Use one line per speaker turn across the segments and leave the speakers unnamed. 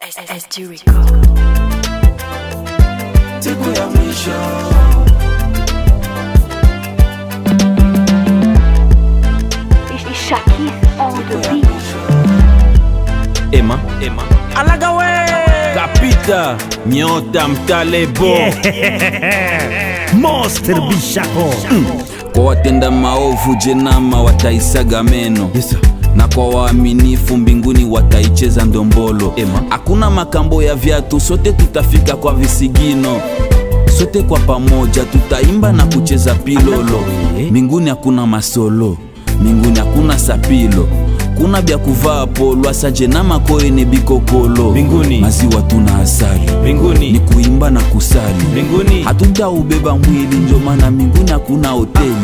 SD Record.
siku ya mwisho
Shakis on the beat.
Ema, Ema. Alagawe kapita nyota mtalebo
Monster Bishako
kwa watenda maovu jenama wataisaga meno na kwa waaminifu mbinguni wataicheza ndombolo hakuna makambo ya viatu sote tutafika kwa visigino sote kwa pamoja tutaimba na kucheza pilolo mbinguni hakuna masolo mbinguni hakuna sapilo kuna bya kuvaa polo asajenama koene bikokolo
Mbinguni.
maziwa tuna asali
Mbinguni.
ni kuimba na kusali
Mbinguni.
hatutaubeba mwili njo maana mbinguni hakuna hoteli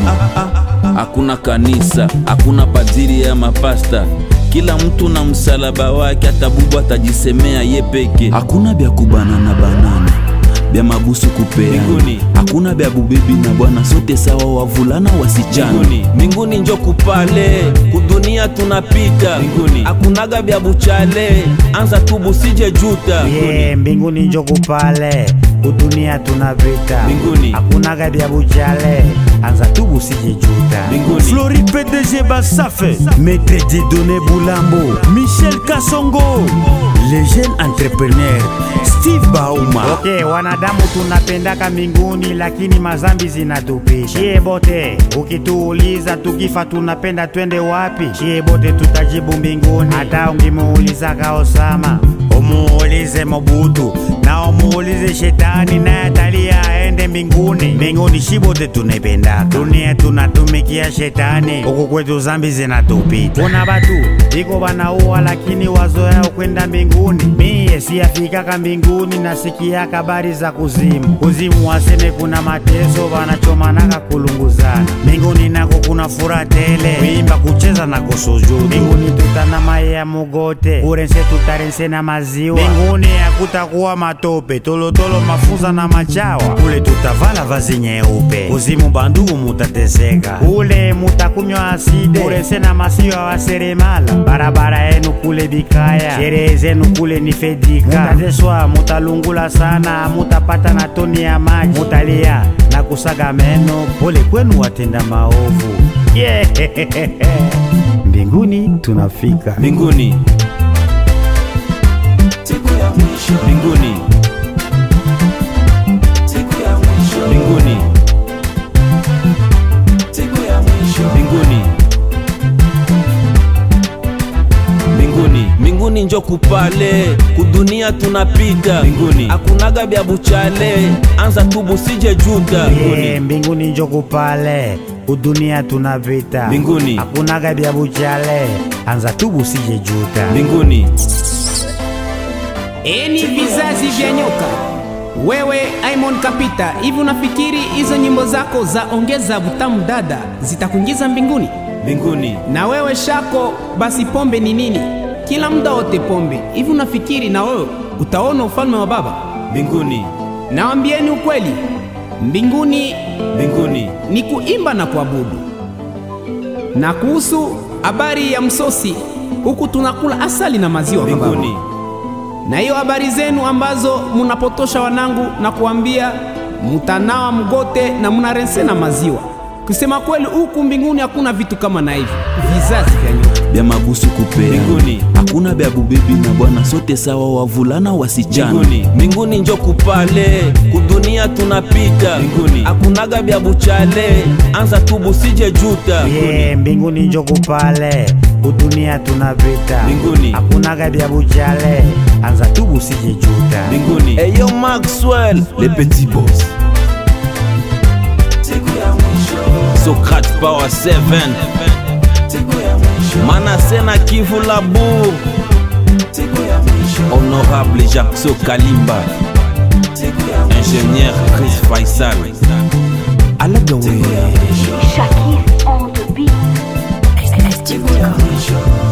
hakuna kanisa hakuna padiri ya mapasta kila mtu na msalaba wake hata bubu atajisemea ye peke hakuna bya kubanana banana bya mabusu kupeana
Mbinguni.
hakuna bya bubibi na bwana sote sawa wavulana wasichana
Mbinguni.
mbinguni njo kupale kudunia tunapita
Mbinguni.
hakunaga bya buchale anza tu busije juta
yeah, mbinguni njoko pale kudunia tunapita
Mbinguni.
hakunaga vya bujale anza tu busije juta
Mbinguni.
Flori PDG Basafe Maître Dieudonné Boulambo Michel Kasongo Les jeunes entrepreneurs Steve Bauma okay, wanadamu tunapendaka mbinguni lakini mazambi zinatupisha chie bote ukituuliza tukifa tunapenda twende wapi chie bote tutajibu mbinguni hata ungimuulizaka Osama umuulize Mobutu na umuulize shetani naye atalia aende mbinguni. Mbinguni shibote tunaipendaka, dunia tunatumikia shetani, huku kwetu zambi zinatupita. Kuna batu iko banaua lakini wazo yao kwenda mbinguni. Mie siyafikaka mbinguni, nasikiaka habari za kuzimu. Kuzimu waseme kuna mateso, banachomanaka kulunguzana. Mbinguni nako kuna furaha tele, kuimba, kucheza na kusujudu. Mbinguni tutana maye ya mugote, kurense tutarense na maziwa. Mbinguni hakutakuwa matope, tolotolo, mafunza na machawa. Kule tutavala vazi nyeupe, kuzimu bandugu mutateseka. Kule mutakunywa aside, kurense na masiwa wa seremala. Barabara yenu kule bikaya, sherehe zenu kule ni fedika. Mutateswa, mutalungula sana, mutapata na toni ya maji, mutalia na kusaga meno. Pole kwenu watenda maovu. Yeah. Mbinguni tunafika.
mbinguni
siku ya mwisho
mbinguni
siku ya mwisho
mbinguni
siku ya mwisho
mbinguni mbinguni
mbinguni njo kupale kudunia tunapita
Mbinguni.
hakunaga bya buchale anza tu busije juta
Yeah, mbinguni njoko pale kudunia tunapita
Mbinguni.
hakunaga vya buchale anza tu busije juta
mbinguni
Eni vizazi vya nyoka. Wewe Aimon Kapita, hivi unafikiri hizo nyimbo zako za ongeza butamu dada zitakuingiza mbinguni?
mbinguni
Na wewe Shako, basi pombe ni nini? Kila muda wote pombe. Hivi unafikiri na wewe utaona ufalme wa Baba?
mbinguni
Nawambieni ukweli, mbinguni
mbinguni
ni kuimba na kuabudu. Na kuhusu habari ya msosi, huku tunakula asali na maziwa kwa Baba.
mbinguni
na hiyo habari zenu ambazo munapotosha wanangu na kuambia mutanawa mgote na munarense na maziwa. Kusema kweli, huku mbinguni hakuna vitu kama na hivi vizazi vya nyuma.
bya mabusu kupeana
Mbinguni.
hakuna bya bubibi na bwana sote sawa wavulana wasichana
Mbinguni.
mbinguni njo kupale kudunia tunapita
Mbinguni.
hakunaga bya buchale anza tu busije juta
yeah, mbinguni njoko pale kudunia tunapita
Mbinguni.
hakunaga vya buchale anza tu busije juta
mbinguni
eyo maxwell le petit boss
siku ya mwisho
socrate power 7
siku ya mwisho
manasena kivu labour
siku ya mwisho
honorable jackso kalimba
siku ya mwisho
ingénieur chris faisal alagawe
Shakis on the beat. SD
siku ya
Record.
mwisho